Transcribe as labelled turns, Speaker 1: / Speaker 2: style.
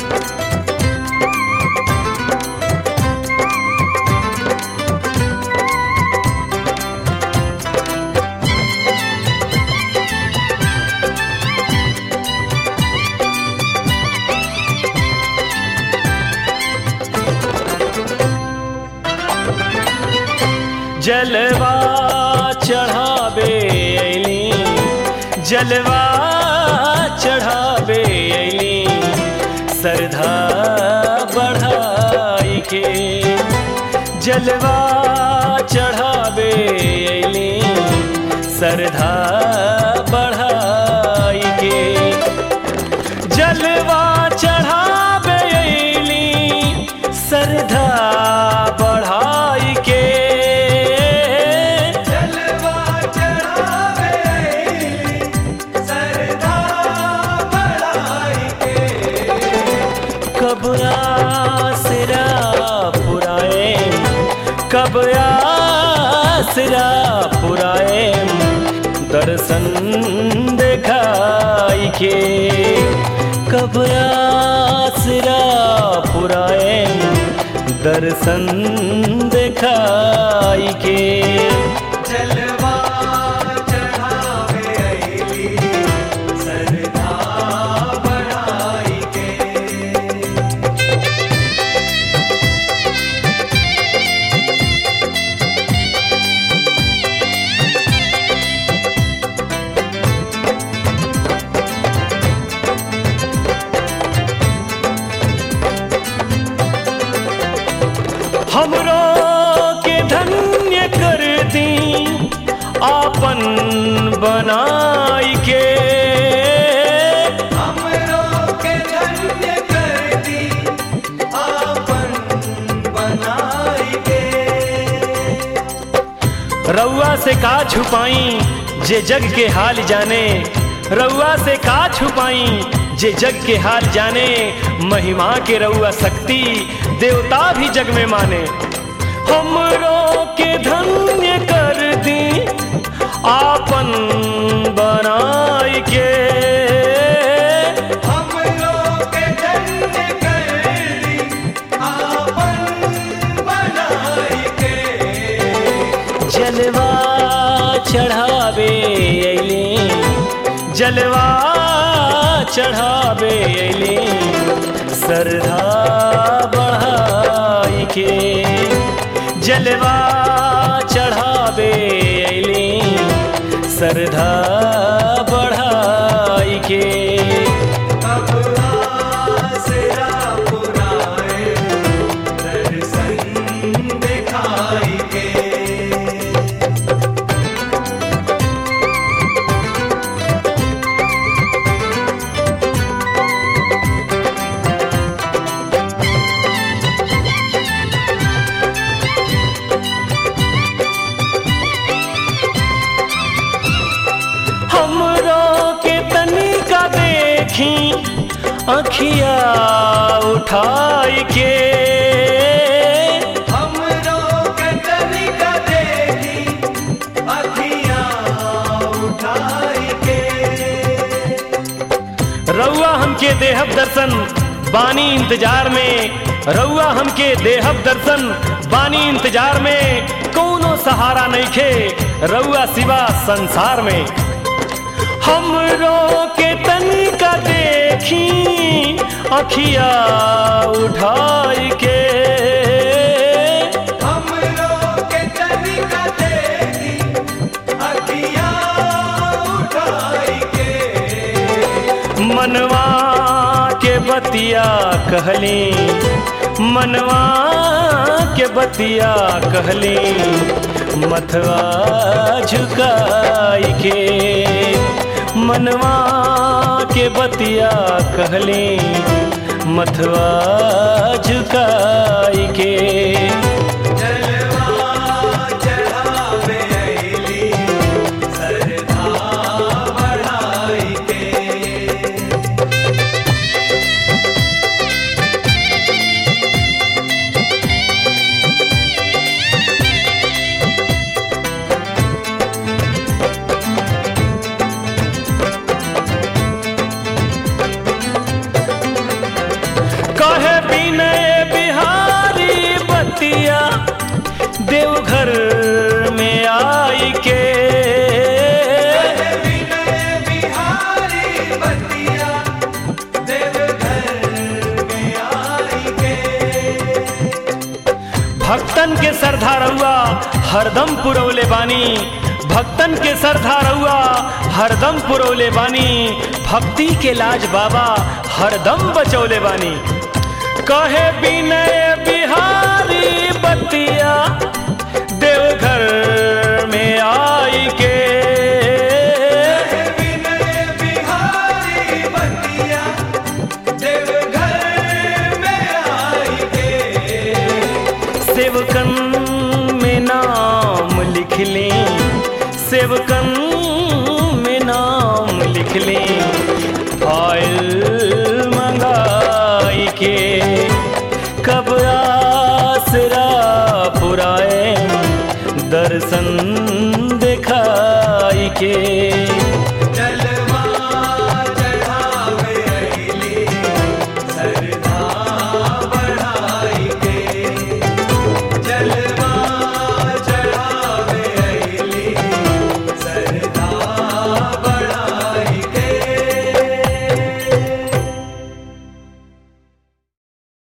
Speaker 1: जलवा चढ़ावे अली जलवा चढ़ावे अली सरधा बढ़ाई के जलवा चढ़ावे अली सरधा बढ़ाई के जलवा चढ़ावे अली सरधा बढ़ाई के
Speaker 2: जलवा चढ़ावे सरदा बढ़ाई के
Speaker 1: कब आसरा पुराए कब आसरा पुराए दर्शन दिखाई के कब आसरा पुराए दर्शन दिखाई के
Speaker 2: जलवा चढ़ावे अली सरदा बढ़ाई के
Speaker 1: हमरो के धन्य कर दी आपन बनाई के
Speaker 2: हमरो के धन्य कर दी आपन बनाई के
Speaker 1: रउआ से का छुपाई जे जग के हाल जाने रउआ से का छुपाई जे जग के हाल जाने महिमा के रउआ शक्ति देवता भी जग में माने हमरो के धन्य कर दी आपन बनाई के
Speaker 2: हमरो के धन्य कर दी आपन बनाई के
Speaker 1: जलवा चढ़ावे अली जलवा चढ़ावे अली सरधा बढ़ाई के जलवा चढ़ावे अली सरधा बढ़ाई के
Speaker 2: अब आसरा पुराए दर्शन दिखाई के
Speaker 1: हमरो के तनिका देखी अखिया उठाई के
Speaker 2: हमरो के तनिका देखी अखियाँ उठाई के
Speaker 1: रउआ हमके देहब दर्शन बानी इंतजार में रउआ हमके देहब दर्शन बानी इंतजार में कौनो सहारा नहीं खे रउआ सिवा संसार में हमरो के तनिका देखी अखिया उठाई के
Speaker 2: हमरो के तनिका देखी अखियाँ उठाई के
Speaker 1: मनवा के बतिया कहली मनवा के बतिया कहली मथवा झुकाई के मनवा के बतिया कहली मथवा झुकाई के
Speaker 2: जलवा चढ़ावे अली सरधा बढ़ाई के
Speaker 1: कहे विनय बिहारी बतिया देवघर में आई के
Speaker 2: विनय बिहारी बतिया देवघर में आई के
Speaker 1: भक्तन के सरधा रउआ हरदम पुरौले बानी भक्तन के सरधा रउआ हरदम पुरौले बानी भक्ति के लाज बाबा हरदम बचौले बानी कहे विनय बिहारी बतिया देवघर में आई के
Speaker 2: विनय बिहारी बतिया देवघर में आई के
Speaker 1: सेवकन में नाम लिख लें सेवकन में नाम लिख लें आयल मंगाई के कब आसरा पुराए दर्शन दिखाई के
Speaker 2: जल